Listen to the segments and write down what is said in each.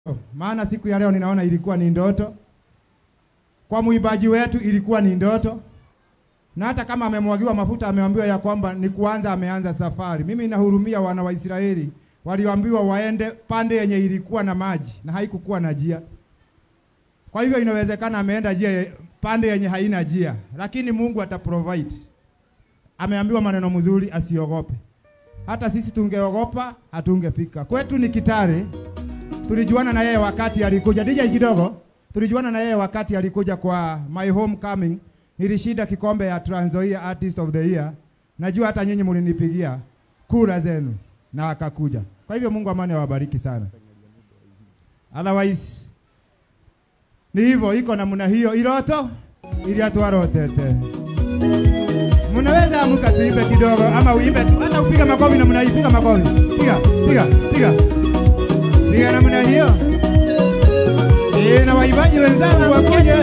maana siku ya leo ninaona ilikuwa ni ndoto, kwa mwimbaji wetu ilikuwa ni ndoto, na hata kama amemwagiwa mafuta, ameambiwa ya kwamba ni kuanza, ameanza safari. Mimi nahurumia wana wa Israeli walioambiwa waende pande yenye ilikuwa na maji na haikukuwa na njia. Kwa hivyo inawezekana ameenda njia pande yenye haina njia, lakini Mungu ataprovide. Ameambiwa maneno mzuri, asiogope. Hata sisi tungeogopa hatungefika. Kwetu ni Kitale, tulijuana na yeye wakati alikuja DJ kidogo, tulijuana na yeye wakati alikuja kwa my homecoming. Nilishinda kikombe ya Trans Nzoia Artist of the Year. Najua hata nyinyi mlinipigia kura zenu na akakuja. Kwa hivyo Mungu amani awabariki sana. Otherwise ni hivyo, iko namna hiyo iroto ili atwarotete. Mnaweza amuka tuimbe kidogo ama uimbe tu, hata upiga makofi namna hii, piga makofi, piga piga piga piga namna hiyo. Eh, na waibaji wenzangu wakuje.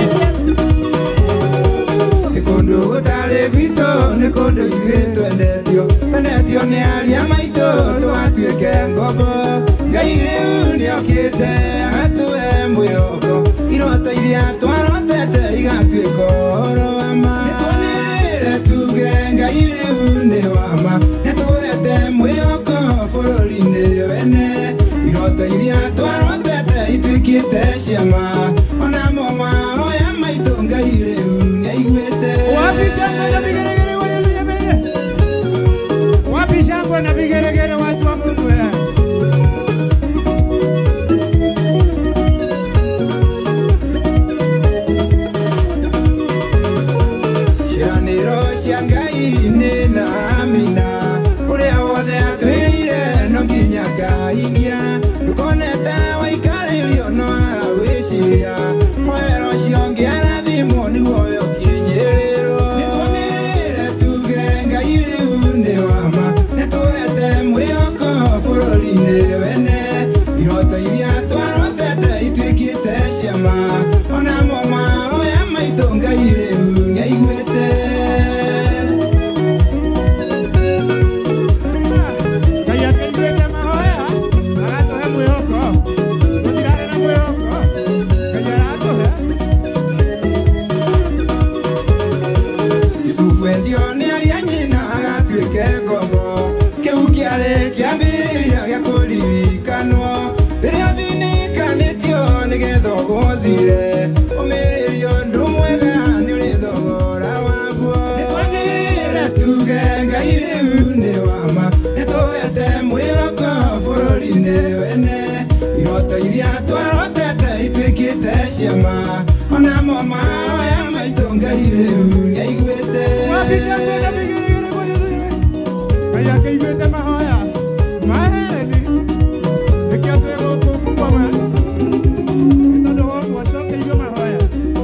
nä kå ndå gå tarä gwitå nä kå ndå ithuä twendetio twendetio nä aria maitå tågatuä ke ngombo ngai rä u nä okä te agatåe mwä oko iroto iria twarotete igatuä ka horo wama nä twanä re tuge ngai rä u nä wama nä tåete mwä oko bå rå ri-inä wene iroto iria twarotete ituä kä te ciama onamo mahoya maitå ngai rä u nä aiguä te Wapi shangwe na vigeregere Haleluya mbele. Wapi shangwe na vigeregere watu wa Mungu eh? cianĩro cia ngai nĩ na amina ũrĩa wothe atwĩrĩire no nginya ngainia ndũkonete waikarĩrio no agwĩciria mwero ũcio ngĩarathimwo nĩguo we ũkinyĩrĩrwo nĩtwanĩrĩire tuge ngai rĩu nĩ wama nĩtũhete mwĩhoko bũrũri-inĩ wene iroto iria twarotete ituĩkĩte ciama onamo mahoya maitũ ngai rĩu nĩaiguĩte Ngai ateithĩte mahoya, agatũhe mwĩhoko. Tũtirarĩ na mwĩhoko. Ngai aratũhe. Yusufu endio nĩ aria nyina agatuĩke ngombo kĩu kĩarĩ kĩambĩrĩria gĩa kũririkanwo rĩrĩa thinikanĩtio nĩgetha ũgũthire ũmĩrĩrio ũndũ mwega nĩ ũrĩ thogora waguo nĩtwanĩrĩire tuge ngai rĩu nĩ wama nĩtũhete mwĩhoko bũrũri-inĩ wene iroto iria twarotete ituĩkĩte ciama onamo mahoya maitũ ngai rĩu nĩaiguĩte Wapi shangwe na vigeregere Haleluya. Ngai ateithĩte mahoya. Maheni. Nĩkĩo twĩ gũkũ kũgoma. Nĩ tondũ wa ũguo acokeirio mahoya.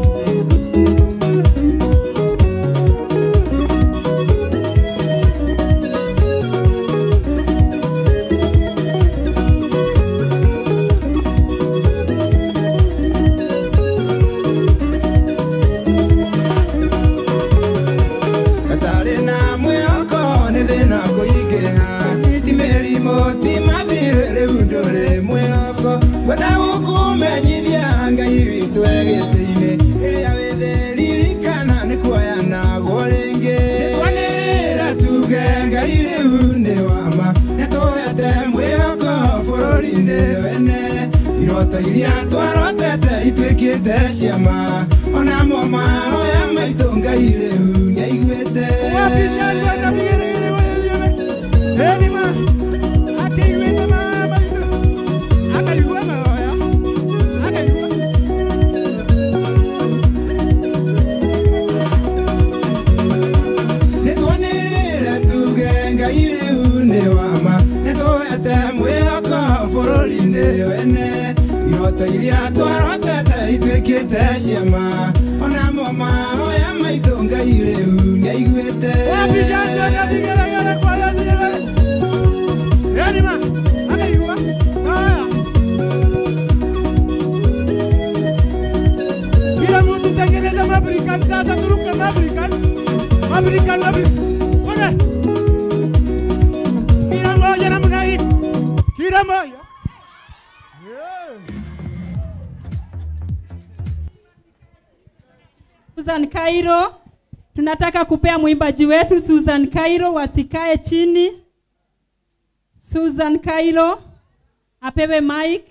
gatarĩ na mwĩhoko nĩ thĩna kũingĩha ti mĩrimũ ti mathirĩ rĩu ndũrĩ mwĩhoko kwenda gũkũmenyithia ngai witũ egĩtĩ-inĩ rĩrĩa wĩthĩririkana nĩ kuoya nagwo rĩngĩ nĩtwanĩrĩra tuge ngai rĩu nĩ wama nĩtũhete mwĩhoko bũrũri-inĩ wene iroto iria twarotete ituĩkĩte ciama onamo mahoya maitũ ngai rĩu nĩaiguĩte Wapi shangwe na vigeregere Haleluya. Heri ma. Ateithĩte mahoya. Akaigua mahoya. Akaigua. nĩtwanĩrĩre tuge ngai rĩu nĩ wama nĩtũhete mwĩhoko bũrũri-inĩ wene iroto iria twarotete ituĩkĩte ciama onamo mahoya maitũ ngai rĩu nĩaiguĩte Wapi shangwe na vigeregere kwa Haleluya. Heri ma. Akaigua mahoya. Kila mtu tengeneza mabrikan sasa, turuke mabrikan. Mabrikan, mabrikan. Kule. Kila moja namna hii. Kila moja. Yeah. Susan Cairo. Tunataka kupea mwimbaji wetu Susan Cairo wasikae chini. Susan Cairo apewe mic.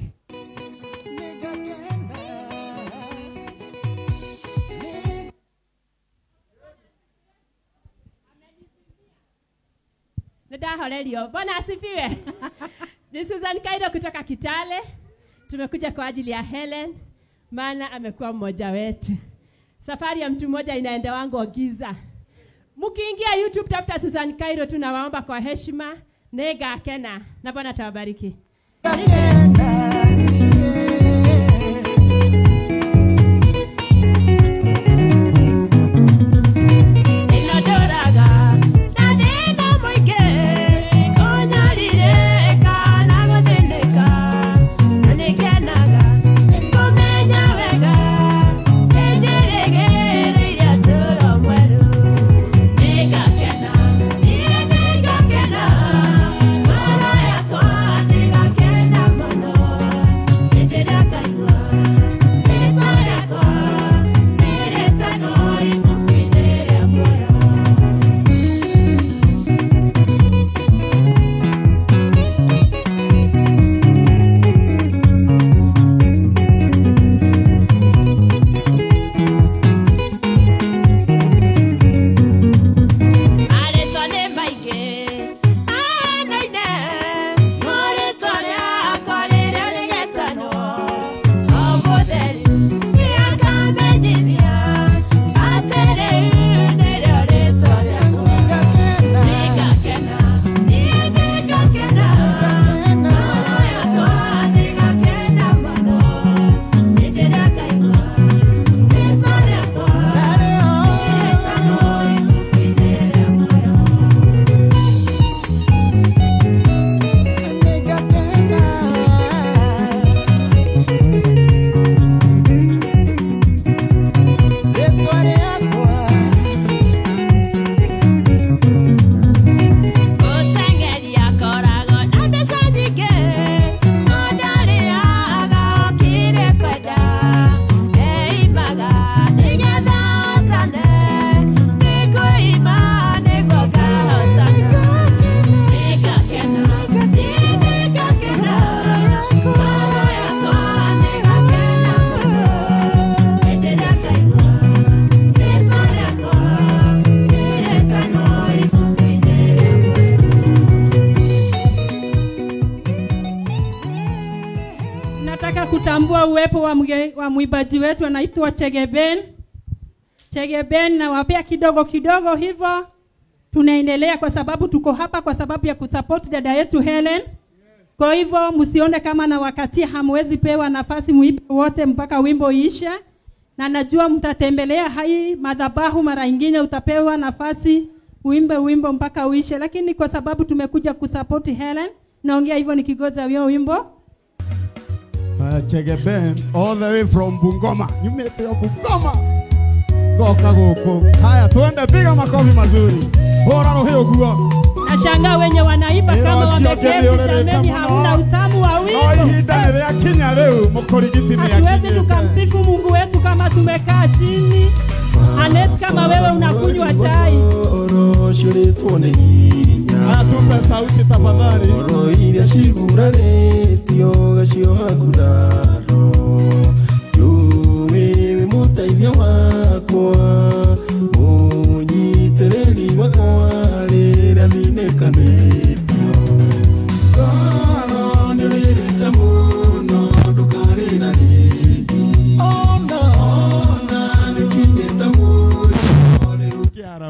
Nidahorerio. Bwana asifiwe. Ni Susan Kairo kutoka Kitale. Tumekuja kwa ajili ya Helen, maana amekuwa mmoja wetu. Safari ya mtu mmoja inaenda wangu Ogiza. Mkiingia YouTube tafuta Susan Kairo, tunawaomba kwa heshima nega kena, na Bwana atawabariki. Inodoraga na thĩna mũingĩ, kũnyarire kana gũthĩnĩka, na nĩngenaga kũmenya wega, nĩnjĩrĩgĩrĩire ũtũũro mwerũ. Nĩngakena, niĩ nĩngakena, ngoro yakwa nĩgakena mũno, hĩndĩ ĩrĩa ngaigua rĩĩtwa rĩakwa rĩrĩtanwo ibuku-inĩ rĩa muoyo. Marĩtwa nĩ maingĩ, anoine, no rĩtwa rĩakwa rĩrĩa rĩgetanwo. O mũtheri, nĩakamenyithia, atĩ rĩu nĩrĩo rĩtwa rĩakwa. Nĩngakena, niĩ nĩngakena, ngoro yakwa nĩgakena mũno, hĩndĩ ĩrĩa ngaigua rĩtwa rĩakwa rĩrĩtanwo ibuku-inĩ rĩa muoyo. Gũteng'eri akoragwo na mbeca nyingĩ, no ndarĩaga o kĩrĩa ekwenda. Eimaga nĩgetha ahotane, nĩ kwĩima nĩguo ngahotana. Nĩngakena, niĩ nĩngakena, ngoro yakwa nĩgakena mũno, hĩndĩ ĩrĩa ngaigua rĩĩtwa rĩakwa rĩrĩtanwo ibuku-inĩ rĩa muoyo. Nataka kutambua uwepo wa, mge, wa mwimbaji wetu anaitwa Chegeben. Chegeben nawapea kidogo kidogo hivyo. Tunaendelea kwa sababu tuko hapa kwa sababu ya kusupport dada yetu Helen. Kwa hivyo msione kama na wakati hamwezi pewa nafasi muimbe wote mpaka wimbo iishe, na najua mtatembelea hai madhabahu mara ingine, utapewa nafasi uimbe wimbo mpaka uishe, lakini kwa sababu tumekuja kusupport Helen, naongea hivyo nikigoza hiyo wimbo. Uh, Chege Ben all the way from Bungoma. Nyumete ya Bungoma. Goka goko. Haya tuende piga makofi mazuri. Hora roho uguo. Nashangaa wenye wanaiba Ĩro kama cio wameketi, ngĩthiũrũrũka jameni, mũno. hamna utamu wa No wimbo. ihinda nĩ rĩakinya rĩu mũkũrigiti nĩ Hatuwezi akinyĩte. tukamsifu Mungu wetu kama tumekaa chini. Anet, kama wewe unakunywa chai, ũrocũrĩtwo nĩ hinya Haya tupe sauti tafadhali. ngoro iria cigurarĩtio gacioha nguraro njũĩ wĩ mũteithia wakwa mũnyitĩrĩri wakwa rĩrĩa thinĩkanĩtio ngoro nĩ rĩrĩte mũno ndũkarĩra rĩngĩ ona ona nĩkinyĩte mũico rĩu Kiara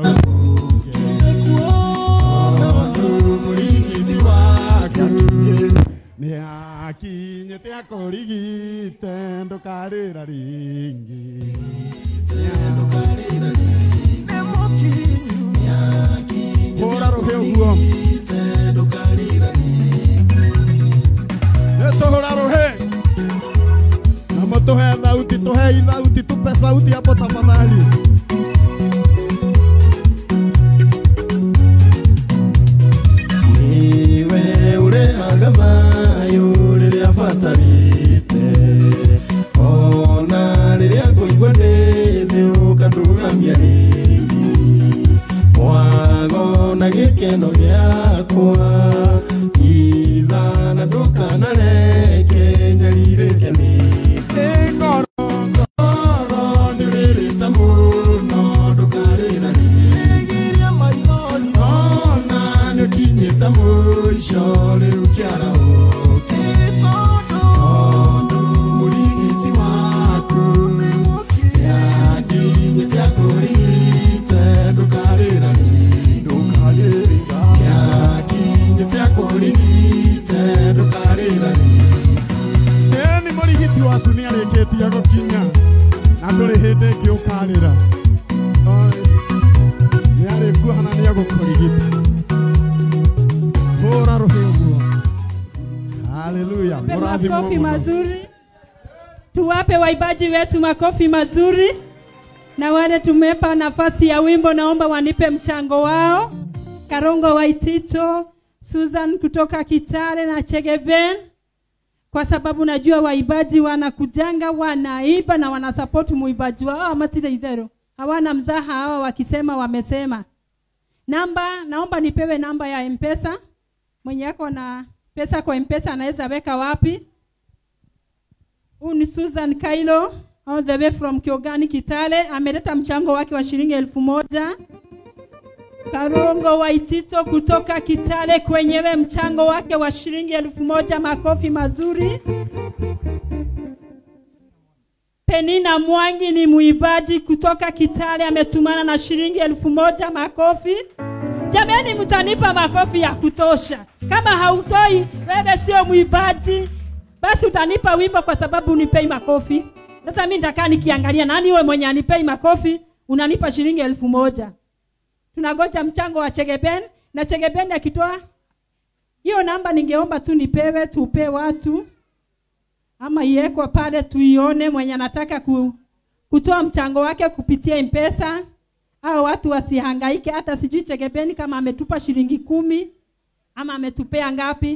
mũrigiti waku nĩ akinyĩte akũrigite ndũkarĩra rĩngĩ. Hũra rũhĩ ũguo. Nĩ tũhũra rũhĩ. Na mũtũhe thauti, tũhei thauti, tupe sauti hapo tafadhali. niwe ũrehaga thayũ rĩrĩa batarĩte ona rĩrĩa ngũigua ndĩ thĩ ũkandũga waku nĩ arĩkĩtie gũkinya na ndũrĩ hĩndĩ ĩngĩ ũkarĩra nĩ arĩkuoha na nĩ egũkũrigita hũra rũhĩguo haleluya Tuwape mũrathimwo makofi mũno mazuri. Tuwape waibaji wetu makofi mazuri, na wale tumepa nafasi ya wimbo, naomba wanipe mchango wao. Karongo Waitito, Susan kutoka Kitale na Chegeben, kwa sababu najua waibaji wanakujanga wanaiba na wanasapoti muibaji wao amatile idhero hawana mzaha hawa wakisema wamesema. Namba, naomba nipewe namba ya Mpesa. Mwenye yako na pesa kwa Mpesa anaweza weka wapi? Huyu ni Susan Kailo all the way from Kiogani Kitale, ameleta mchango wake wa shilingi elfu moja. Karongo Waitito kutoka Kitale kwenyewe mchango wake wa shilingi elfu moja. Makofi mazuri. Penina Mwangi ni muibaji kutoka Kitale, ametumana na shilingi elfu moja. Makofi jameni, mtanipa makofi ya kutosha. Kama hautoi wewe sio muibaji, basi utanipa wimbo kwa sababu unipei makofi. Sasa mimi nitakaa nikiangalia nani wewe mwenye anipei makofi, unanipa shilingi elfu moja. Tunagoja mchango wa Chegeben na Chegeben akitoa hiyo namba, ningeomba tu nipewe, tupe watu ama iwekwe pale tuione mwenye anataka ku, kutoa mchango wake kupitia M-Pesa au watu wasihangaike. Hata sijui Chegebeni kama ametupa shilingi kumi ama ametupea ngapi.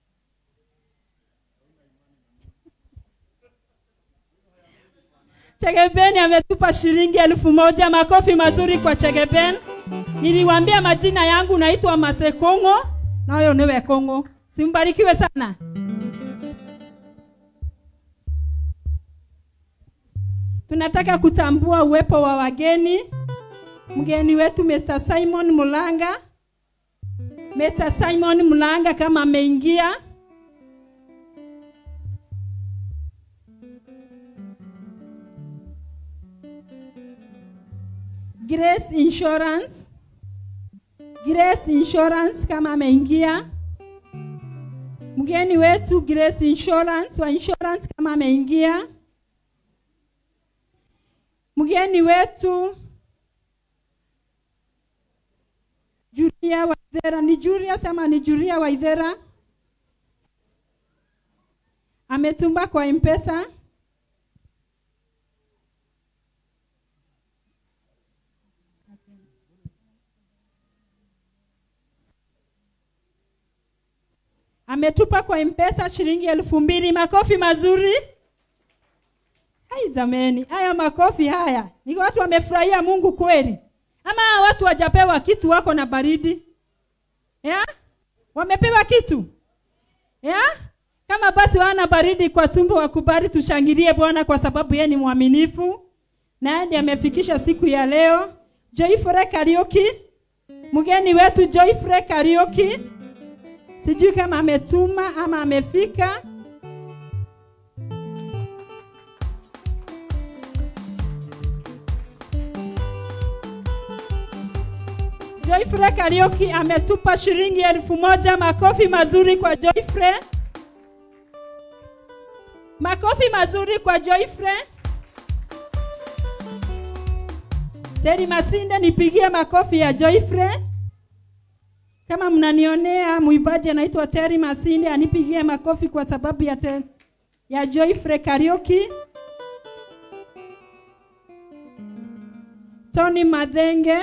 Chegebeni ametupa shilingi elfu moja. Makofi mazuri kwa Chegeben. Niliwaambia majina yangu naitwa Masekongo na huyo niwe Kongo. Simbarikiwe sana. Tunataka kutambua uwepo wa wageni. Mgeni wetu Mr. Simon Mulanga. Mr. Simon Mulanga kama ameingia. Grace Insurance. Grace Insurance kama ameingia. Mgeni wetu Grace Insurance wa insurance kama ameingia. Mgeni wetu Julia Waithera, ni Julia sama ni Julia Waithera ametumba kwa M-Pesa. ametupa kwa mpesa shilingi elfu mbili makofi mazuri hai jameni haya makofi haya ni watu wamefurahia mungu kweli ama watu wajapewa kitu wako na baridi ya wamepewa kitu ya kama basi wana baridi kwa tumbo wakubali tushangilie bwana kwa sababu yeye ni mwaminifu na ndiye amefikisha siku ya leo joyfre karioki mgeni wetu joyfre karioki sijui kama ametuma ama amefika Joyfre Karioki ametupa shilingi elfu moja. Makofi mazuri kwa Joyfre, makofi mazuri kwa Joyfre. Teri Masinde, nipigie makofi ya Joyfre. Kama mnanionea, mwimbaji anaitwa Teri Masinde, anipigie makofi kwa sababu ya, te, ya Joyfre Karioki. Tony Madhenge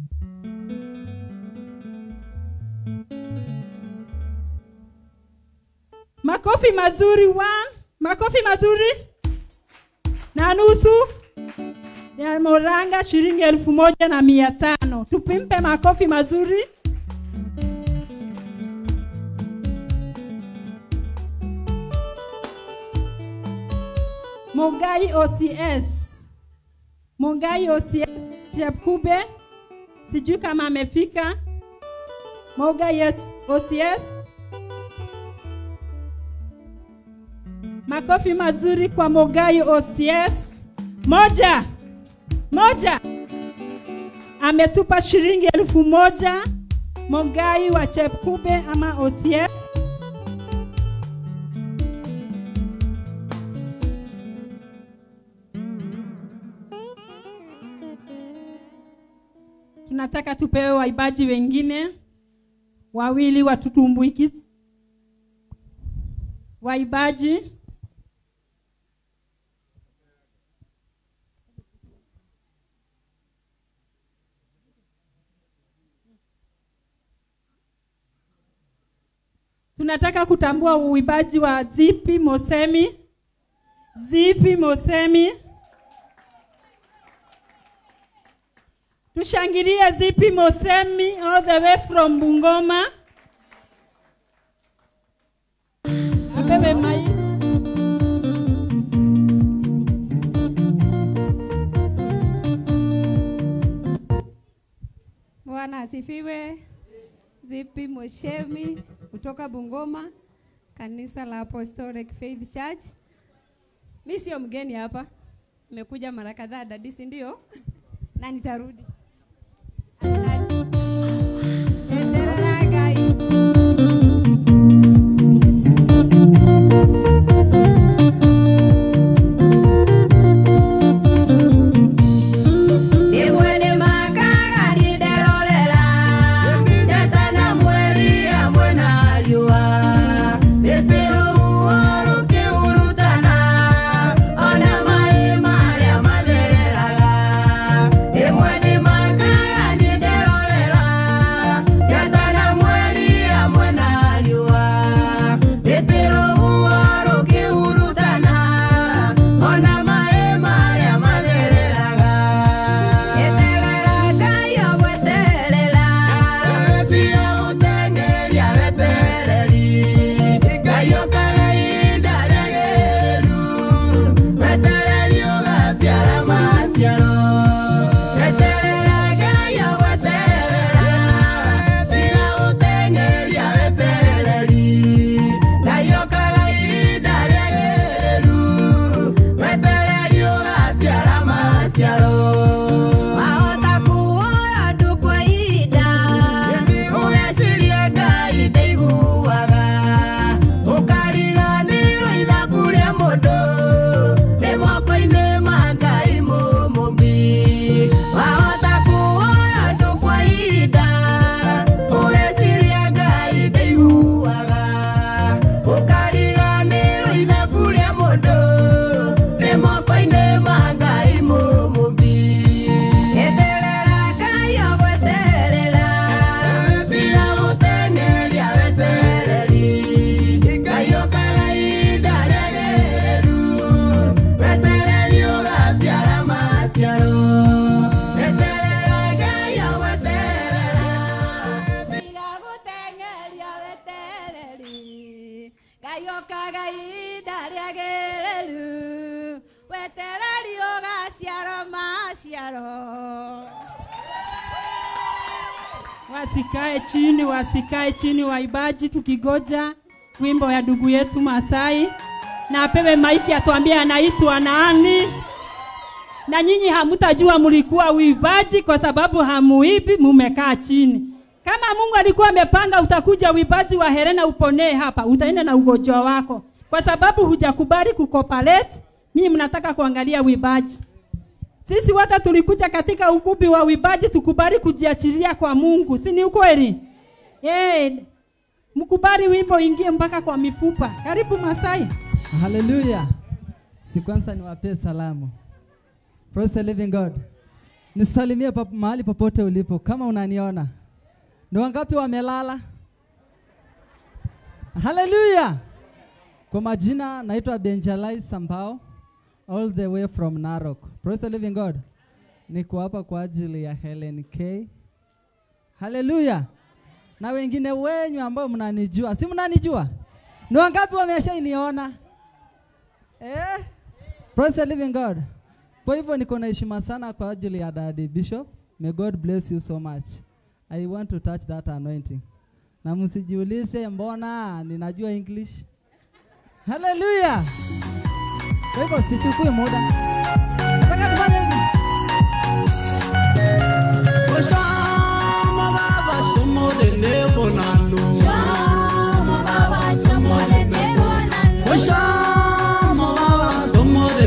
Makofi mazuri one, makofi mazuri na nusu ya Moranga shilingi elfu moja na mia tano. Tupimpe makofi mazuri. Mogai OCS, Mogai OCS Chepkube, sijui kama amefika. Mogai OCS Makofi mazuri kwa Mogai OCS. Moja moja, ametupa shilingi elfu moja Mogai wa Chepkube ama OCS. tunataka tupewe waibaji wengine wawili watutumbuikize waibaji tunataka kutambua uibaji wa zipi mosemi zipi mosemi tushangilie zipi mosemi all the way from bungoma apewe mai Bwana asifiwe. Zipi Moshemi kutoka Bungoma, kanisa la Apostolic Faith Church. Mi sio mgeni hapa, nimekuja mara kadhaa dadi, si ndio? Na nitarudi. Endelea, guys. Imwe nĩ makaga nĩnderorera, ndatana mweri hamwe na riũa. Rũhuho rũkĩhurutana, ona maaĩ marĩa mathereraga. Imwe nĩ makaga nĩnderorera, ndatana mweri hamwe na riũa. Rũhuho rũkĩhurutana, ona maaĩ marĩa mathereraga. Eterera Ngai agweterera, tia gũteng'eria wetereri. Ngai okaga ihinda rĩagĩrĩru, wetereri ũgaciara maciaro. Eterera Ngai agweterera, tia gũteng'eria wetereri. Ngai okaga ihinda rĩagĩrĩru, wetereri ũgaciara maciaro. Wahota kuoya andũ kwa ihinda, ũgeciria Ngai ndaiguaga. Ũkariganĩrwo ithabu rĩa mũndũ, rĩ moko-inĩ ma Ngai mũmũmbi. Wahota kuoya andũ kwa ihinda, ũgeciria Ngai ndaiguaga. Ũkariganĩrwo ithabu rĩa mũndũ, rĩ moko-inĩ ma Ngai mũmũmbi. Eterera Ngai agweterera, tiga gũteng'eria wetereri. Ngai okaga ihinda rĩagĩrĩru, wetereri ũgaciara maciaro. Eterera Ngai agweterera, tiga gũteng'eria wetereri. Ngai okaga ihinda rĩagĩrĩru, wetereri ũgaciara maciaro. wasikae chini wasikae chini waibaji tukigoja wimbo ya ndugu yetu masai na apewe maiki atuambie anaitwa nani na nyinyi hamutajua mlikuwa uibaji kwa sababu hamuibi mumekaa chini kama mungu alikuwa amepanga utakuja uibaji wa herena uponee hapa utaenda na ugonjwa wako kwa sababu hujakubali kukopalete nyinyi mnataka kuangalia uibaji sisi wote tulikuja katika ukumbi wa uibaji tukubali kujiachilia kwa mungu si ni ukweli hey, mkubali wimbo ingie mpaka kwa mifupa karibu masai haleluya si kwanza niwapee salamu Praise the living god nisalimie pap mahali popote ulipo kama unaniona ni wangapi wamelala haleluya kwa majina naitwa benjalai sambao all the way from narok Praise the living god niko hapa kwa ajili ya helen k haleluya na wengine wenyu ambao mnanijua si mnanijua ni wangapi wameshainiona eh? Praise the living God. Kwa hivyo niko na heshima sana kwa ajili ya Daddy Bishop. May God bless you so much. I want to touch that anointing. Na msijiulize mbona ninajua English. Hallelujah. Kwa hivyo sichukui muda. Nataka tufanye hivi. Oshama baba shumurene bonano. Oshama baba shumurene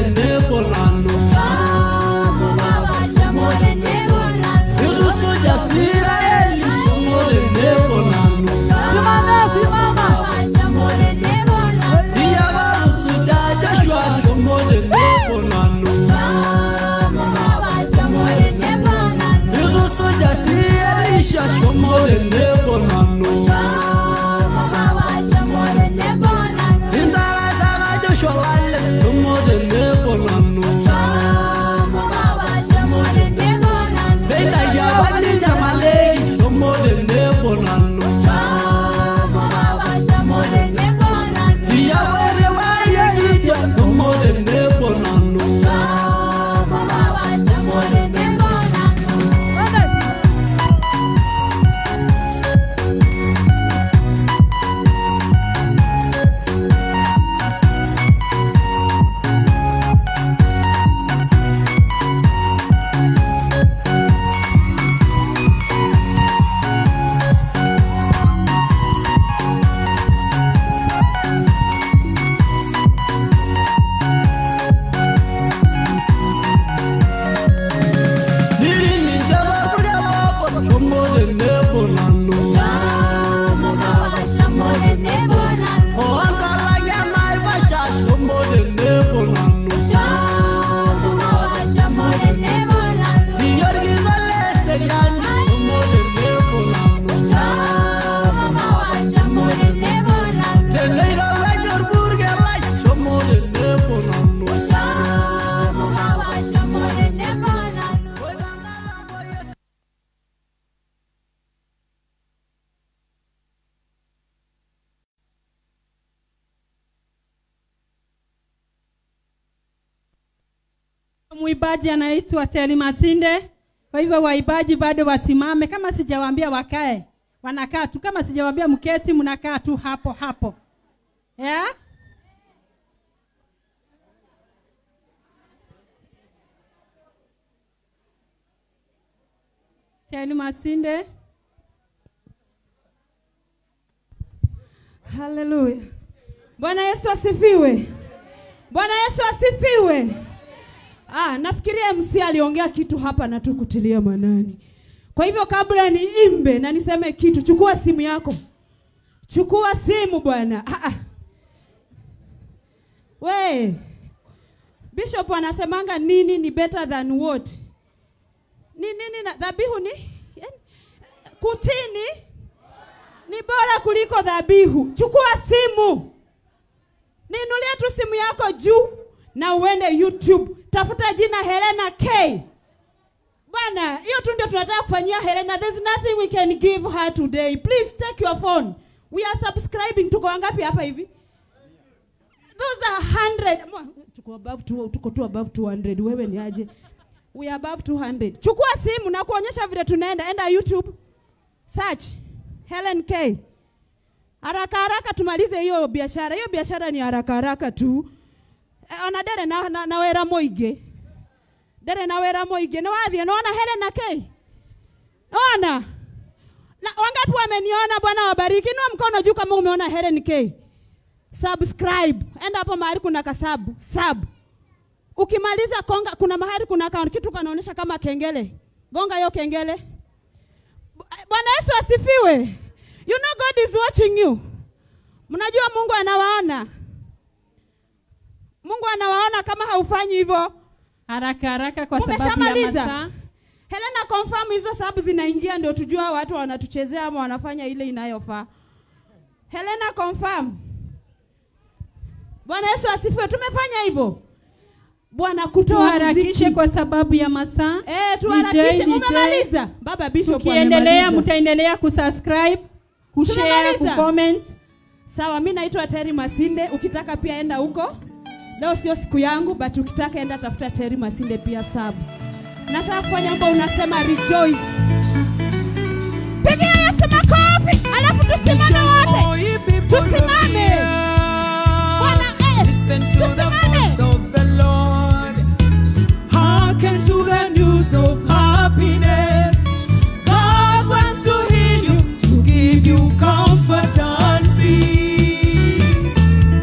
bonano. Irusuja Mwimbaji anaitwa Teli Masinde. Kwa hivyo waibaji bado wasimame, kama sijawaambia wakae, wanakaa tu. Kama sijawaambia mketi, mnakaa tu hapo hapo, yeah? Teli Masinde. Haleluya. Bwana Yesu asifiwe. Bwana Yesu asifiwe. Ah, nafikiria MC aliongea kitu hapa na tukutilia manani. Kwa hivyo kabla niimbe na niseme kitu, chukua simu yako. Chukua simu bwana. Ah, ah. We. Bishop anasemanga nini ni better than what? Ni nini na dhabihu ni? Yaani, Kutini ni bora kuliko dhabihu. Chukua simu, niinulie tu simu yako juu na uende YouTube, tafuta jina Helena K. Bwana, hiyo tu ndio tunataka kufanyia Helena. There's nothing we can give her today. Please take your phone. We are subscribing. Tuko wangapi hapa hivi? Those are 100. Mwa- Tuko above two, tuko tu above 200. Wewe ni aje? We are above 200. Chukua simu na kuonyesha vile tunaenda. Enda YouTube. Search Helen K. Haraka haraka tumalize hiyo biashara. Hiyo biashara ni haraka haraka tu. E, ona dere na, na, na wera moige. Dere na wera moige. Ni wathie naona Helen K. Ona. Na wangapi wameniona Bwana wabariki. Inua mkono juu kama umeona Helen K. Subscribe. Enda hapo mahali kuna kasabu. Sub. Ukimaliza konga kuna mahali kuna account kitu kanaonyesha kama kengele. Gonga hiyo kengele. Bwana Yesu asifiwe. You know God is watching you. Mnajua Mungu anawaona. Mungu anawaona kama haufanyi hivyo. Haraka haraka kwa sababu ya Umeshamaliza? masaa. Helena confirm hizo sababu zinaingia ndio tujua watu wanatuchezea ama wanafanya ile inayofaa. Helena confirm. Bwana Yesu asifiwe. Tumefanya hivyo. Bwana kutoa Tuharakishe muziki. kwa sababu ya masaa. Eh, tuharakishe. DJ, Umemaliza? Baba Bishop Tukiendelea amemaliza. mtaendelea kusubscribe, kushare, Tumemaliza? kucomment. Sawa, mi naitwa Terry Masinde. Ukitaka pia enda huko. Leo sio siku yangu, but ukitaka enda tafuta Terry Masinde pia sub. Nataka kufanya wimbo unasema rejoice. Pigia Yesu makofi, alafu tusimame wote. Tusimame. Bwana eh, tusimame. Hearken to the news of happiness. God wants to heal you, to give you comfort and peace.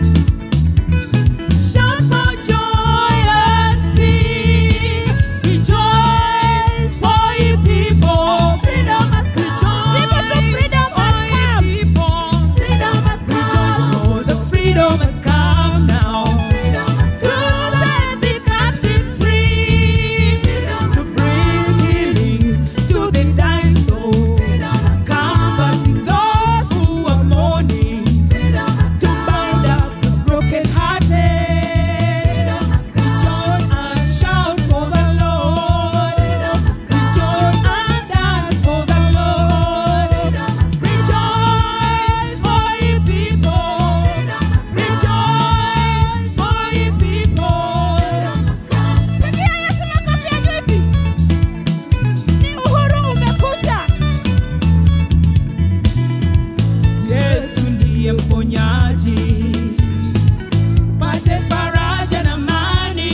Shout for joy and sing. Rejoice for ye people. Freedom has come. People to freedom has come. People. Freedom has come. Rejoice for the freedom has come now. To set the captives free. To bring healing to the dying souls. Comforting those who are mourning. To bind up the brokenhearted. Rejoice and shout for the Lord. Rejoice and dance for the Lord. Rejoice for ye people. Rejoice for ye people. Pigia Yesu makofi ya vipi? Ni uhuru umekuja. Yesu ndiye mponyaji, pate faraja na amani.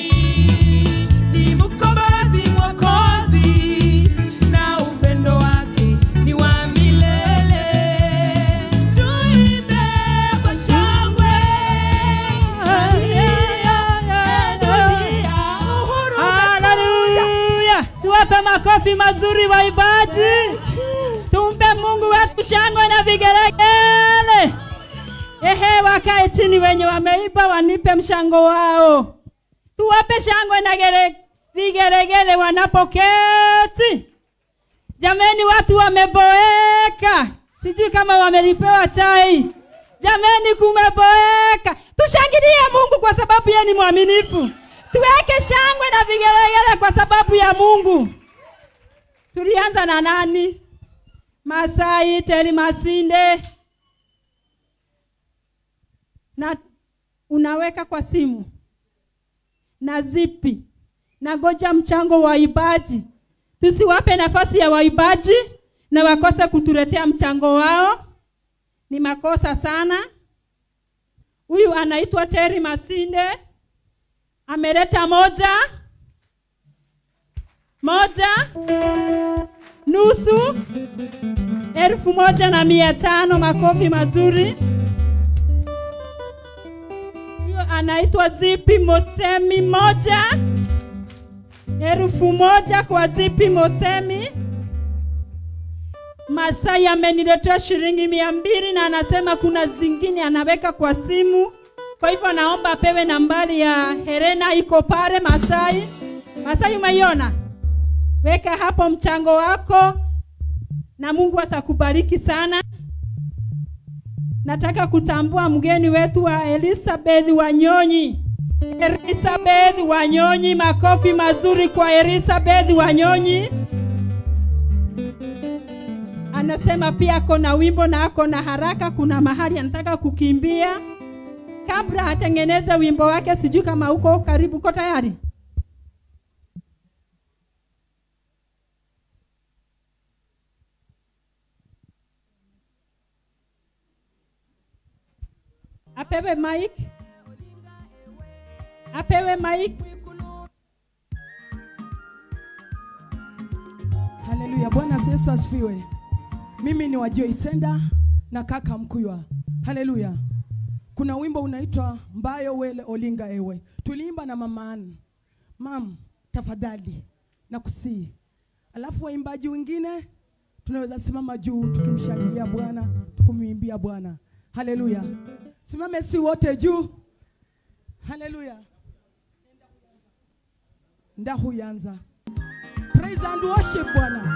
Ni mkombozi, mwokozi, na upendo wake ni wa milele. Tuimbe kwa shangwe, dunia, uhuru Haleluya! Tuwape makofi mazuri waibaji. Tumpe Mungu wetu shangwe na vigelegele. Ehe, wakae chini wenye wameiba wanipe mshango wao. Tuwape shangwe na gere, vigelegele wanapoketi. Jameni, watu wameboeka, sijui kama wamelipewa chai. Jameni, kumeboeka. Tushangilie Mungu kwa sababu yeye ni mwaminifu. Tuweke shangwe na vigelegele kwa sababu ya Mungu. Tulianza na nani? Masai Teri Masinde, na unaweka kwa simu na zipi na goja mchango wa waibaji. Tusiwape nafasi ya waibaji na wakose kutuletea mchango wao, ni makosa sana. Huyu anaitwa Terry Masinde, ameleta moja moja nusu elfu moja na mia tano. Makofi mazuri. Huyo anaitwa Zipi Mosemi, moja elfu moja kwa Zipi Mosemi. Masai ameniletea shilingi mia mbili na anasema kuna zingine anaweka kwa simu. Kwa hivyo naomba apewe nambari ya Helena, iko pale Masai. Masai, umeiona? Weka hapo mchango wako na Mungu atakubariki sana. Nataka kutambua mgeni wetu wa Elizabeth Wanyonyi. Elizabeth Wanyonyi, makofi mazuri kwa Elizabeth Wanyonyi. Anasema pia ako na wimbo na ako na haraka, kuna mahali anataka kukimbia. Kabla atengeneze wimbo wake, sijui kama uko karibu, uko tayari? apewe mic, apewe mic. Haleluya, Bwana Yesu asifiwe. Mimi ni wa Joycenda na kaka Mkuywa. Haleluya. Kuna wimbo unaitwa Mbayo Wele Olinga Ewe, tuliimba na mama Ann. Mam, tafadhali nakusii. Alafu waimbaji wengine tunaweza simama juu tukimshangilia Bwana, tukumwimbia Bwana. Haleluya. Simame si wote juu. Haleluya. Ndahuyanza. Praise and worship Bwana.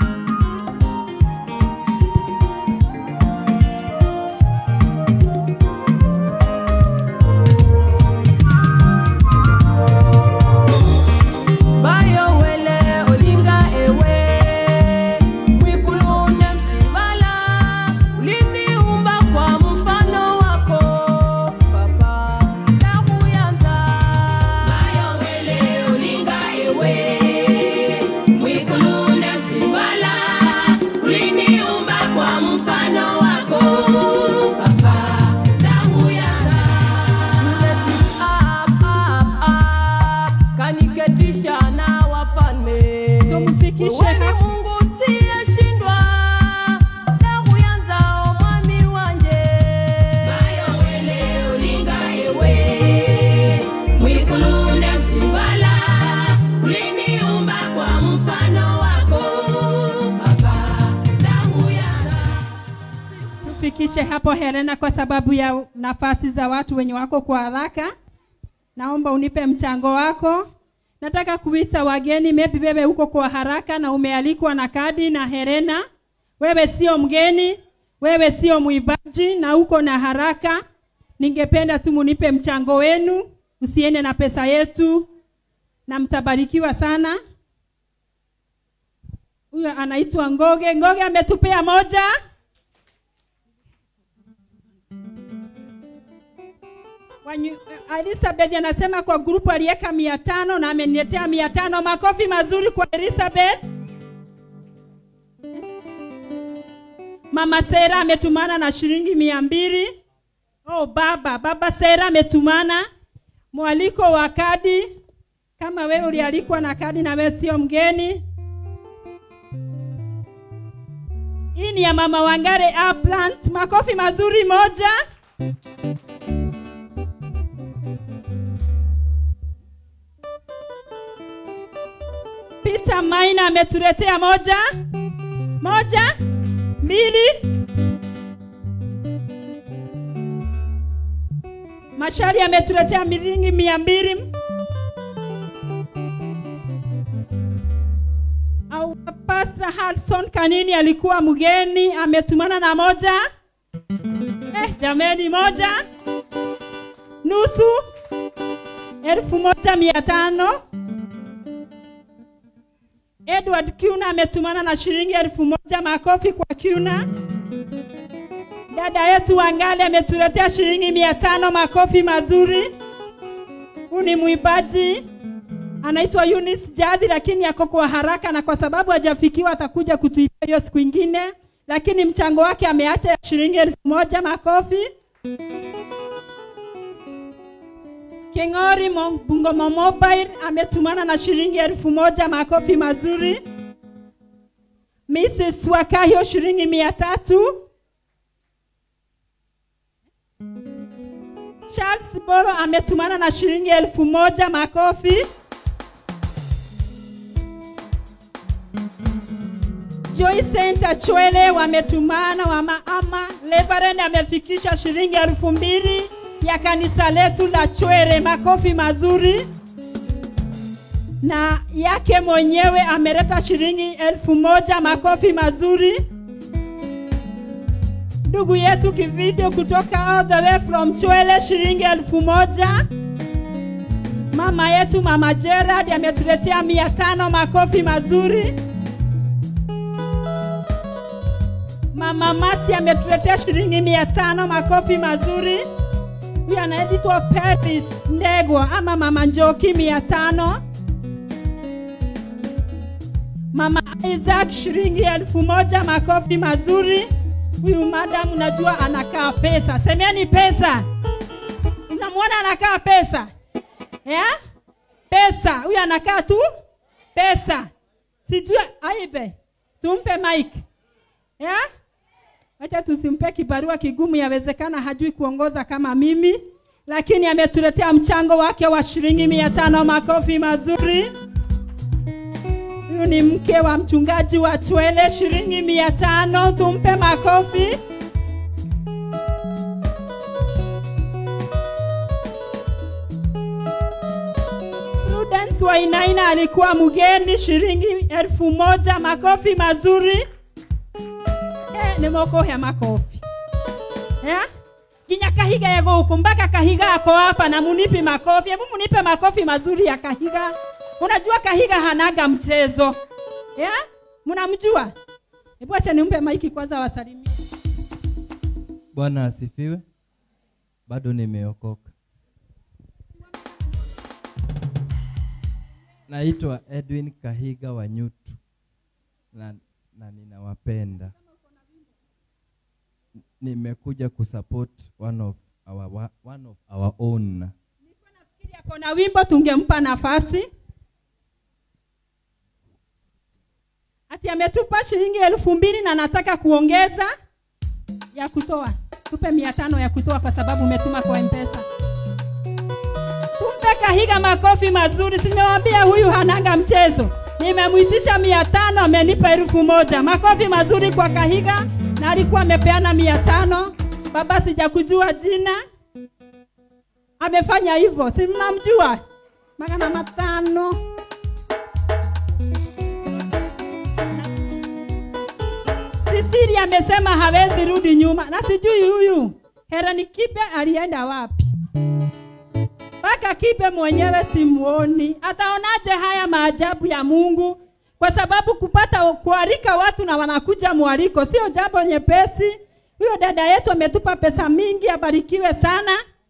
Bayo wele olinga ewe Mwikulune mshibala Uliniumba kwa mfano wako Papa Ndakuyanza Bayo wele olinga ewe Mwikulune mshibala Uliniumba kwa mfano wako Papa Ndakuyanza Up, up, up kaniketisha na wafalme. Tumfikishe Wewe ni hapo. Mungu usiyeshindwa, ndakuyanza omwami wanje. Bayo wele olinga ewe, mwikulunde msibala, uliniumba kwa mfano wako. Baba, ndakuyanza. Tufikishe hapo Helena, kwa sababu ya nafasi za watu wenye wako kwa haraka. Naomba unipe mchango wako. Nataka kuita wageni, maybe wewe uko kwa haraka na umealikwa na kadi na Helena. Wewe sio mgeni, wewe sio mwibaji na uko na haraka. Ningependa tu munipe mchango wenu, usiende na pesa yetu, na mtabarikiwa sana. Huyo anaitwa Ngoge. Ngoge ametupea moja. Wanyu, Elizabeth anasema kwa grupu aliweka mia tano na ameniletea mia tano. Makofi mazuri kwa Elizabeth. Mama Sera ametumana na shilingi mia mbili. Oh, baba baba Sera ametumana mwaliko wa kadi. Kama wewe ulialikwa na kadi na wewe sio mgeni, hii ni ya mama Wangare Upland. Makofi mazuri moja. Peter Maina ametuletea moja moja mbili. Mashari ametuletea miringi mia mbili. Au Pastor Hudson Kanini alikuwa mgeni ametumana na moja. Eh, jameni moja nusu elfu moja mia tano. Edward Kiuna ametumana na shilingi elfu moja. Makofi kwa Kiuna. Dada yetu Wangale ametuletea shilingi mia tano. Makofi mazuri. Huu ni mwibaji. anaitwa Eunice Jadi, lakini ako kwa haraka, na kwa sababu hajafikiwa atakuja kutuibia hiyo siku ingine, lakini mchango wake ameacha ya shilingi elfu moja. Makofi. King'ori Mo- Bungoma Mobile ametumana na shilingi elfu moja. Makofi mazuri. Mrs. Wakahio shilingi mia tatu. Charles Boro ametumana na shilingi elfu moja. Makofi. Joy Center Chwele wametumana wa maama. Reverend amefikisha shilingi elfu mbili ya kanisa letu la Chwele. Makofi mazuri. Na yake mwenyewe ameleta shilingi elfu moja. Makofi mazuri. Ndugu yetu Kivideo kutoka all the way from Chwele shilingi elfu moja. Mama yetu Mama Gerard ametuletea mia tano. Makofi mazuri. Mama Masi ametuletea shilingi mia tano. Makofi mazuri. Huyu anaitwa Petis Ndegwa ama Mama Njoki mia tano. Mama Isaac shilingi elfu moja. Makofi mazuri. Huyu madam unajua anakaa pesa, semeni pesa. Unamwona anakaa pesa yeah? Pesa huyu anakaa tu pesa, sijui aibe, tumpe mike yeah? Acha tusimpe kibarua kigumu, yawezekana hajui kuongoza kama mimi, lakini ametuletea mchango wake wa shilingi mia tano. Makofi mazuri. Huyu ni mke wa mchungaji wa Chwele, shilingi mia tano. Tumpe makofi. Prudence Wainaina alikuwa mgeni, shilingi elfu moja. Makofi mazuri. Eh, nimeokohea makofi yeah? Ginya Kahiga yego huku mpaka Kahiga ako hapa na munipi makofi. Hebu munipe makofi mazuri ya Kahiga. Unajua Kahiga hanaga mchezo yeah? Mnamjua? Hebu acha nimpe maiki kwanza wasalimie. Bwana asifiwe. Bado nimeokoka. Naitwa Edwin Kahiga wa Nyutu na, na ninawapenda. Nimekuja kusupport one of our, one of our own. Ako na wimbo tungempa nafasi. Ati ametupa shilingi elfu mbili na nataka kuongeza ya kutoa. Tupe mia tano ya kutoa kwa sababu umetuma kwa Mpesa. Tumpe Kahiga makofi mazuri. Simewambia huyu hananga mchezo. Nimemwitisha mia tano, amenipa elfu moja. Makofi mazuri kwa Kahiga, na alikuwa amepeana mia tano. Baba, sijakujua jina, amefanya hivyo, si mnamjua? magana matano. Sisiri amesema hawezi rudi nyuma, na sijui huyu Herani Kibe alienda wapi? mpaka Kibe mwenyewe simuoni. Ataonaje haya maajabu ya Mungu? Kwa sababu kupata kualika watu na wanakuja mwaliko sio jambo nyepesi. Huyo dada yetu ametupa pesa mingi, abarikiwe sana.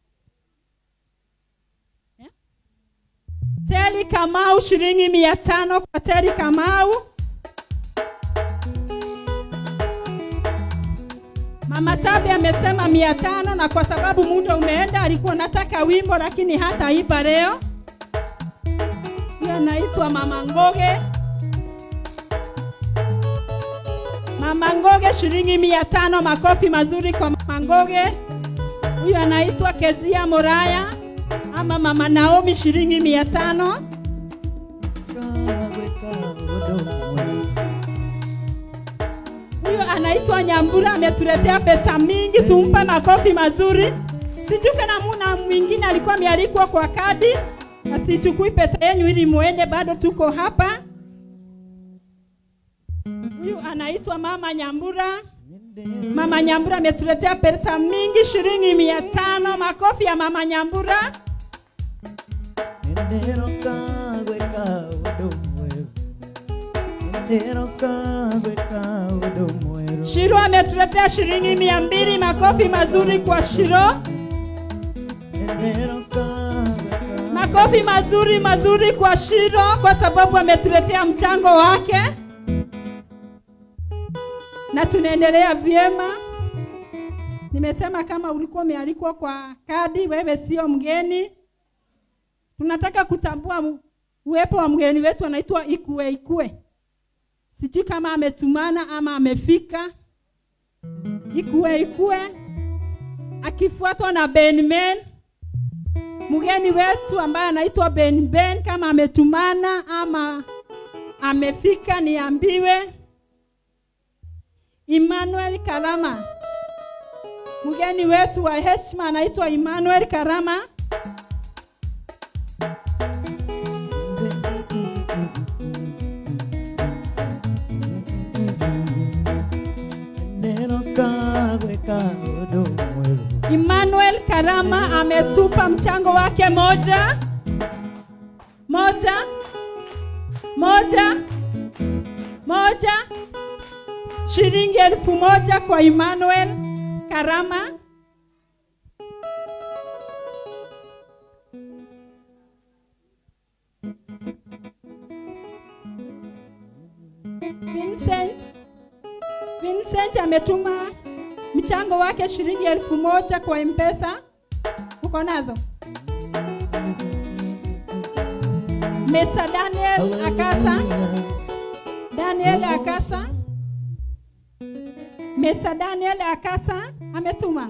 Eh? Teli Kamau shilingi mia tano kwa Teli Kamau. Mama Tabi amesema mia tano na kwa sababu muda umeenda, alikuwa nataka wimbo lakini hata ipa leo. Hiyo anaitwa Mama Ngoge. Mama Ngoge shilingi mia tano. Makofi mazuri kwa Mama Ngoge. Huyu anaitwa Kezia Moraya ama Mama Naomi shilingi mia tano. Huyu anaitwa Nyambura, ametuletea pesa mingi, tumpe makofi mazuri. Sijui kana muna mwingine alikuwa amealikwa kwa kadi, asichukui pesa yenu ili muende, bado tuko hapa. Huyu anaitwa Mama Nyambura. Mama Nyambura ametuletea pesa mingi, shilingi mia tano. Makofi ya Mama Nyambura. Shiro ametuletea shilingi mia mbili. Makofi mazuri kwa Shiro. Makofi mazuri mazuri kwa Shiro kwa sababu ametuletea mchango wake, na tunaendelea vyema. Nimesema kama ulikuwa umealikwa kwa kadi, wewe sio mgeni. Tunataka kutambua mu- uwepo wa mgeni wetu anaitwa Ikue Ikue. Sijui kama ametumana ama amefika. Ikue Ikue akifuatwa na Benmen mgeni wetu ambaye anaitwa Ben Ben, kama ametumana ama amefika niambiwe. Emmanuel Karama, mgeni wetu wa heshima anaitwa Emmanuel Karama. Emmanuel Karama ametupa mchango wake moja moja moja moja shilingi elfu moja kwa Emmanuel Karama. Vincent Vincent ametuma mchango wake shilingi elfu moja kwa mpesa uko nazo mesa daniel akasa daniel akasa mesa daniel akasa ametuma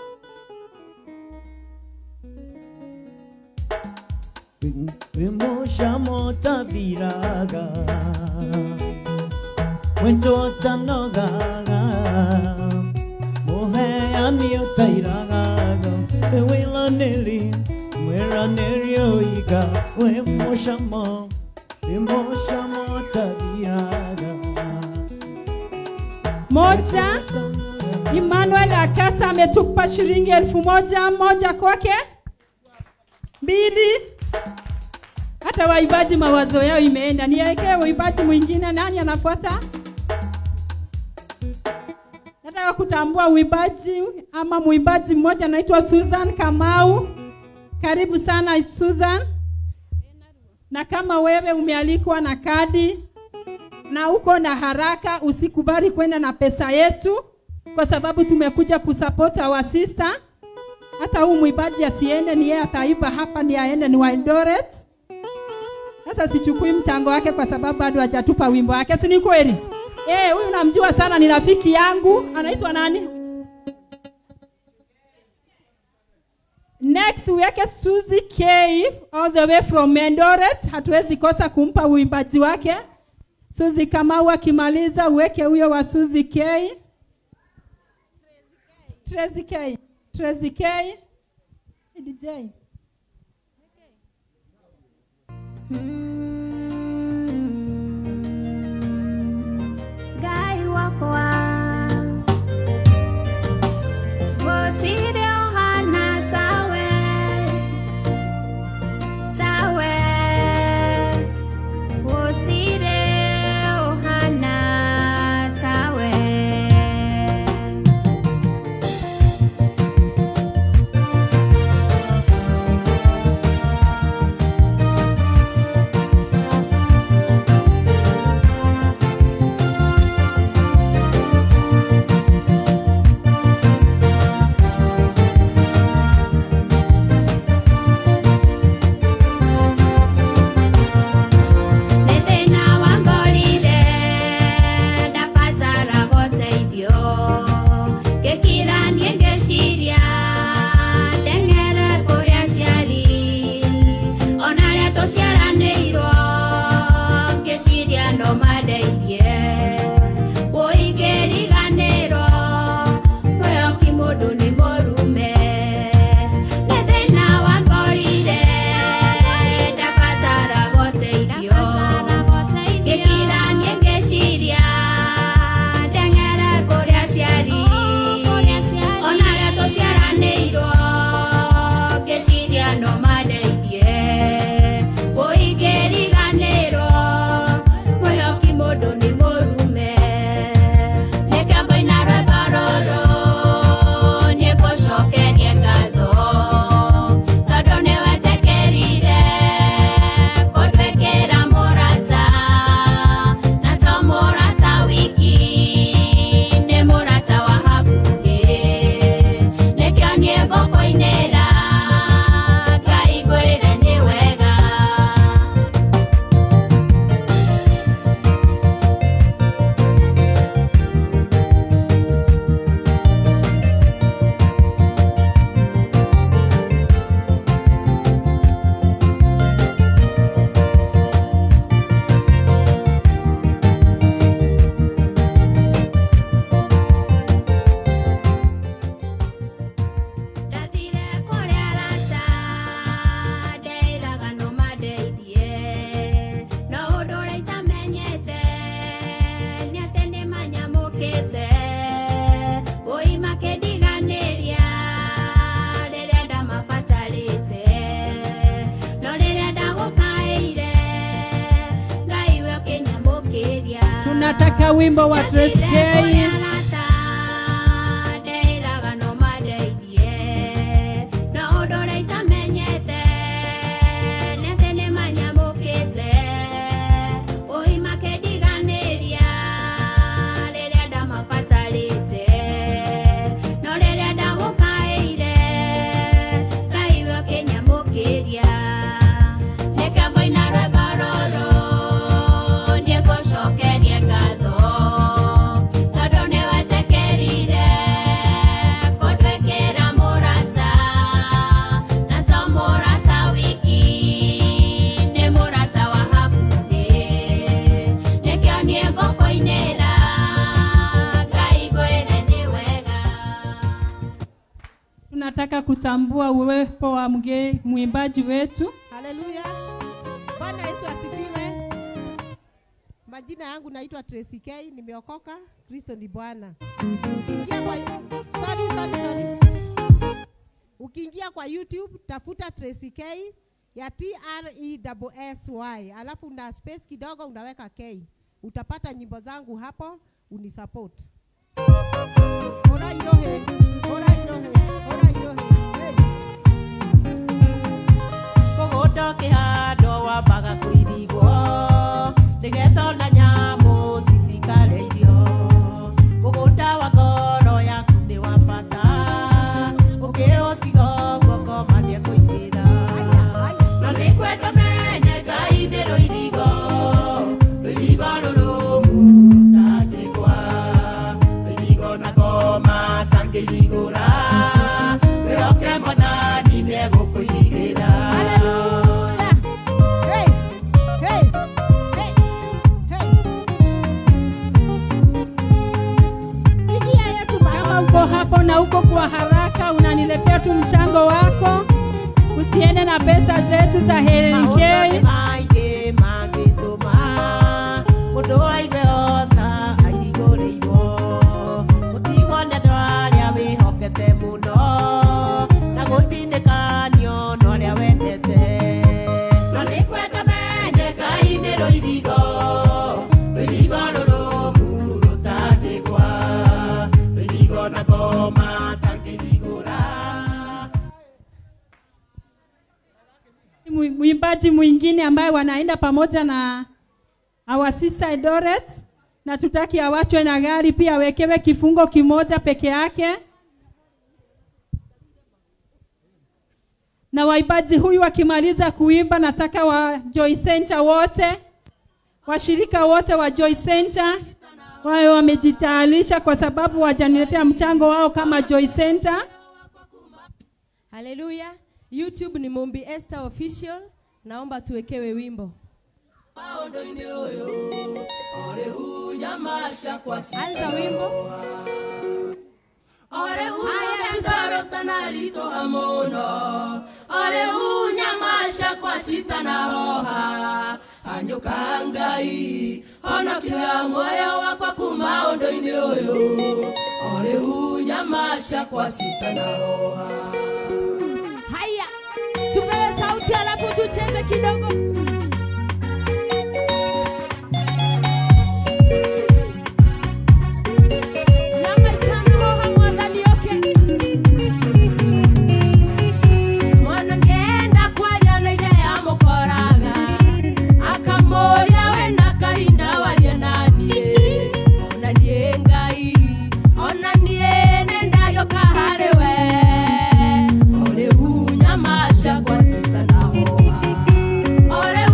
Vimoshamotaviraga Wentotanogaga Moheamiotairagaga Ewilaneli Mweranerioiga Wemoshamo Vimoshamotaviraga moja Emmanuel Akasa ametupa shilingi elfu moja moja kwake. Mbili, hata waibaji mawazo yao imeenda. Niwekee waibaji mwingine, nani anafuata? Nataka kutambua uibaji ama mwimbaji mmoja anaitwa Susan Kamau. Karibu sana Susan. Na kama wewe umealikwa na kadi na uko na haraka, usikubali kwenda na pesa yetu, kwa sababu tumekuja kusupport our sister. Hata huu mwimbaji asiende, ni yeye ataiba hapa, ni aende ni wa Eldoret. Sasa sichukui mchango wake kwa sababu bado hajatupa wimbo wake, si ni kweli? Eh, huyu namjua sana, ni rafiki yangu. Anaitwa nani? Next uweke Suzy K all the way from Eldoret. Hatuwezi kosa kumpa uimbaji wake. Suzy Kamau akimaliza uweke huyo wa Suzy K. Tracy K. Tracy K. DJ. Ngai wakwa gũtirĩ ũhana tawe tawe gũtirĩ ũhana tawe Thank tunataka wimbo wa Trace K. ndeiraga no mandeithie no ũndũ ũrĩa itamenyete nĩ atĩ nĩ manyamũkĩte ũhi makĩndiganĩria rĩrĩa ndamabatarĩte no rĩrĩa ndagũkaĩire ngai we ũkĩnyamũkĩria reke ngoina rwĩmbo rũrũ niĩ ngũcokerie ngatho tondũ nĩ wetĩkĩrire kũndwĩkĩra mũrata na to mũrata wiki nĩ mũrata wa hakuhĩ nĩkĩo niĩ ngũkũinĩra ngai ngwĩre nĩ wega Tunataka kutambua uwepo wa mge, mwimbaji wetu. Haleluya. Bwana Yesu asifiwe. Majina yangu naitwa Tracy K, nimeokoka. Kristo ni Bwana. Ukiingia kwa sorry, sorry, sorry. Ukiingia kwa YouTube tafuta Tracy K ya T R E S Y, alafu una space kidogo unaweka K. Utapata nyimbo zangu hapo unisupport. Ora irohe, ora irohe, ora irohe. Hey. mũgũnda ũkĩhandwo wambaga kũirigwo nĩgetha ona nyamũ citikare irio mũgũnda wa ngoro yaku nĩ wa bata ũkĩũtiga ũguo ngoma nĩekũingĩra na nĩkwenda menye ngai nĩ rũirigo rũirigo rũrũmu rũtangĩgwa rũirigo na ngoma tangĩirigũra wĩhoke mwathani nĩegũkũirigĩra Hey! Hey! Hey! Hey! Pigia Yesu Kama uko hapo na uko kwa haraka, unaniletea tu mchango wako, usiende na pesa zetu za Helen maũndũ K. nĩ maingĩ mangĩtũma mũndũ aigue ota airigũrĩirwo mũtigwo nĩ andũ arĩa wĩhokete mũno na gũtinĩkanio na ũrĩa wendete na nĩ kwenda menye ngai nĩ rũirigo rũirigo rũrũmu rũtangĩgwa rũirigo na ngoma tangĩrigũra Mwi- Mwimbaji mwingine ambaye wanaenda pamoja na our sister Doret, na tutaki awachwe na gari pia awekewe kifungo kimoja peke yake. Na waimbaji huyu wakimaliza kuimba, nataka wa Joy Center wote, washirika wote wa Joy Center wawe wamejitayarisha, kwa sababu wajaniletea mchango wao kama Joy Center. Haleluya. YouTube ni Mumbi Esther Official. Naomba tuwekewe wimbo. Anza wimbo. Ore unyamzaro na ritũha mũno Ore unyamasha kwa cita na hoha Hanyũka Ngai honokia muoyo wakwa kuma ũndũ-inĩ ũyũ Ore unyamasha kwa cita na hoha Haya. Tupewe sauti alafu tucheze kidogo. Nyamaikana hoha mwathani oke. mwana ngenda kwaria na ithe yamukoraga akamuria we na kahinda waria nanie ona nie ngai ona nie nendagioka harĩ we ore unyamaca kwa cita na hoha ore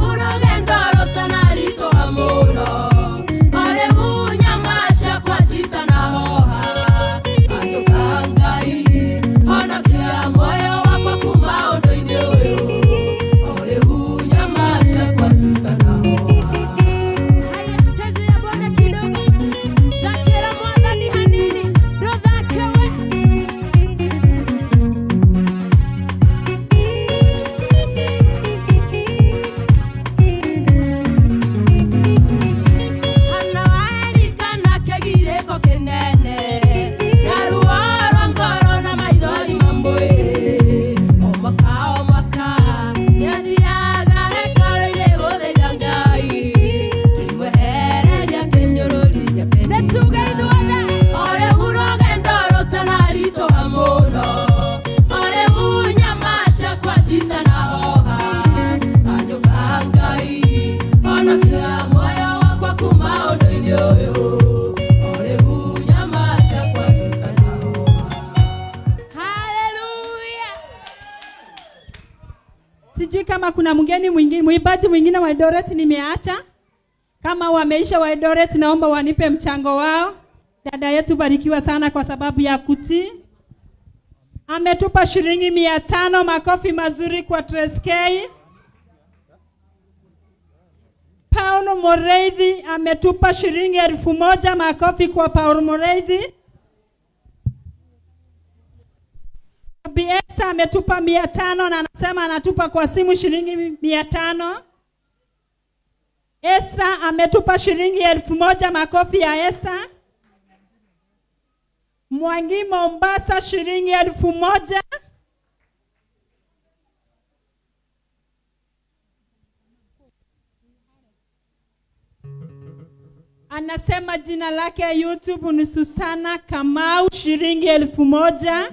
kama kuna mgeni mwingine mwimbaji mwingine wa Eldoret nimeacha. Kama wameisha wa Eldoret, naomba wanipe mchango wao. Dada yetu barikiwa sana kwa sababu ya kutii. Ametupa shilingi mia tano. Makofi mazuri kwa Treskei. Paulo Moreithi ametupa shilingi elfu moja. Makofi kwa Paulo Moreithi. BS ametupa mia tano na anasema anatupa kwa simu shilingi mia tano. Esa ametupa shilingi elfu moja. Makofi ya Esa. Mwangi Mombasa shilingi elfu moja. Anasema jina lake ya YouTube ni Susana Kamau shilingi elfu moja.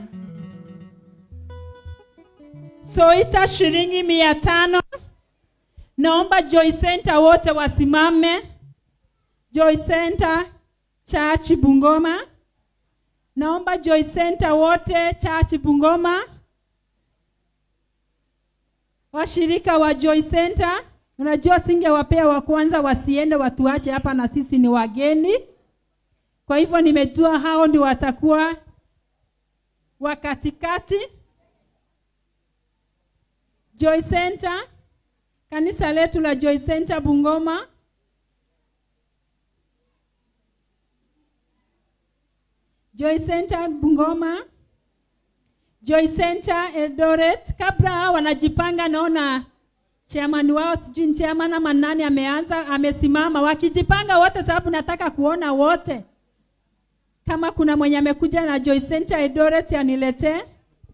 Soita shilingi mia tano. Naomba Joy Center wote wasimame. Joy Center Church Bungoma. Naomba Joy Center wote Church Bungoma. Washirika wa Joy Center, unajua singewapea wa kwanza wasiende watuache hapa na sisi ni wageni. Kwa hivyo nimejua hao ndio watakuwa wa katikati. Joy Center, kanisa letu la Joy Center Bungoma. Joy Center Bungoma, Joy Center Eldoret. Kabla hao wanajipanga, naona chairman wao sijui ni chairman ama nani ameanza amesimama, wakijipanga wote, sababu nataka kuona wote. Kama kuna mwenye amekuja na Joy Center Eldoret aniletee.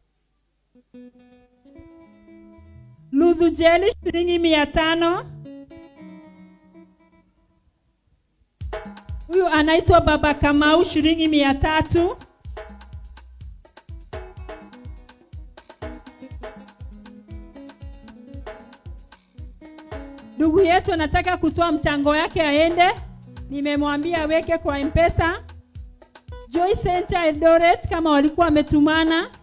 Ludhu Jeli shilingi mia tano. Huyu anaitwa Baba Kamau shilingi mia tatu. Ndugu yetu anataka kutoa mchango yake aende, nimemwambia aweke kwa M-Pesa. Joy Center Eldoret kama walikuwa wametumana